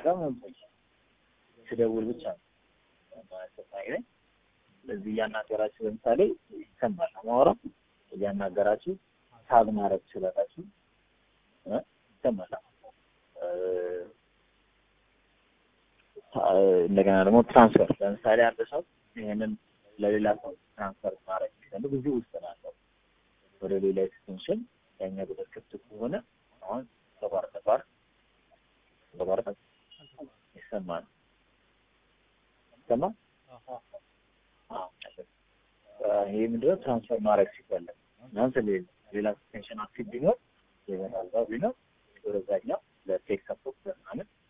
ጋር መምጣት ስደውል ብቻ ነው ማይነግረኝ። ስለዚህ እያናገራችሁ ለምሳሌ ይሰማል ማውራ እያናገራችሁ ታግ ማድረግ ትችላላችሁ። እ ይሰማል እ ታ- እንደገና ደግሞ ትራንስፈር ለምሳሌ አንድ ሰው ይሄንን ለሌላ ሰው ትራንስፈር ማድረግ ሲፈልግ እዚህ ውስጥ ነው ያለው ወደ ሌላ ኤክስቴንሽን ያኛ ቁጥር ክፍት ከሆነ አሁን ተቋርጠ ተቋርጠ ተቋርጠ ይሰማል ይሰማል አዎ ይሄ ምንድነው ትራንስፈር ማድረግ ሲፈለግ እናንተ ሌላ ኤክስቴንሽን አክቲቭ ቢኖር ይበታል ቢኖር ወደዛኛው ለቴክ ሰፖርት ምናምን